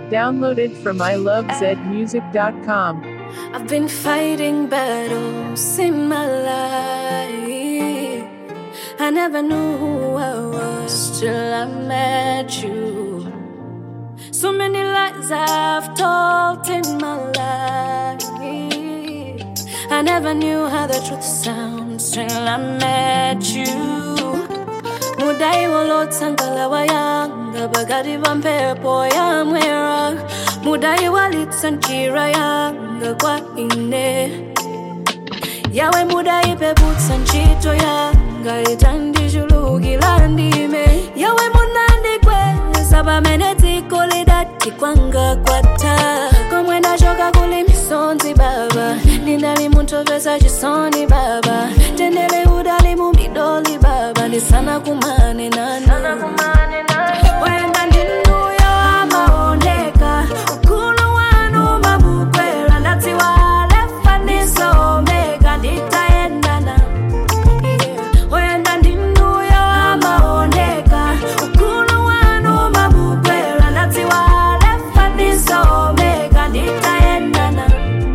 Downloaded from ilovezmusic.com. I've been fighting battles in my life. I never knew who I was till I met you. So many lies I've told in my life. I never knew how the truth sounds till I met you. mudai walotsangala wayanga bakati pa mphepo ya mwera mudai walitsa njira yanga kwa ine yawe mudai peputsa ntchito yanga itandichulukira ndime yawe munandikweza pamene dziko lidati kwanga kwatha komwe ndachoka kuli misonzi baba ndinali munthu opeza chisoni baba tendere udali mumidoli baba ndisana kumane nanu wenda ndinuyo amaoneka ukulu wanu mabukwera ndadziwa lefa ndisomeka nditayendana Yeah. wenda ndinuyo amaoneka ukulu wanu mabukwera ndadziwa lefa ndisomeka nditayendana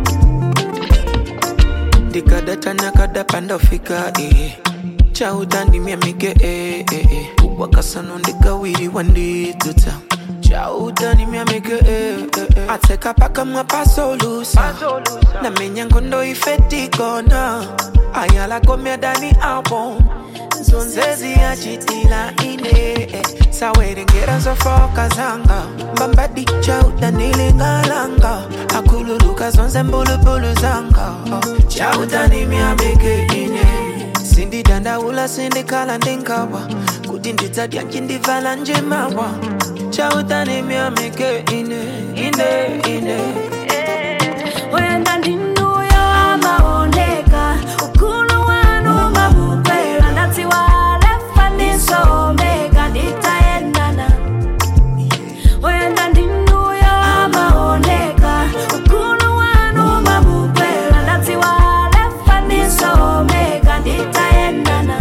ndikadatana kadapanda ufika eh. chautandimya mige eh, eh, eh. wakasano ndikawiriwa ndidzudza chautandimya mige eh, eh, eh. atseka pakamwa pasolusa namenya ngondo ifetikona ayalakomya dani album zonzezi yachitila ine eh. sawerengera zofoka zanga mbambadi chautanilingalanga akululuka zonse mbulubulu zanga oh. chautanimyabeke ine sindidandaula sindikhala ndingawa kuti ndidzadya ncindivala njemawa chautanimyameke ine ine ine wenda ndinuyo amaoneka ukulu wanu mabukwera ndadziwa lefa ndisomeka nditayendana wenda ndinuyo amaoneka ukulu wanu mabukwera ndadziwa lefa ndisomeka nditayendana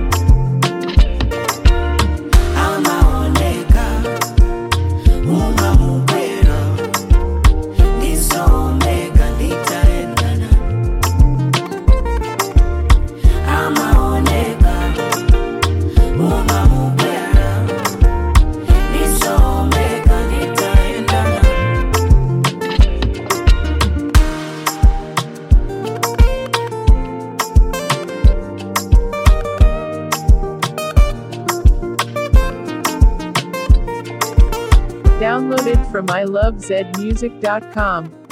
amaoneka umamukwera ndisomeka nditaendana amaoneka umamukwera ndisomeka nditaendana Downloaded from ilovezmusic.com.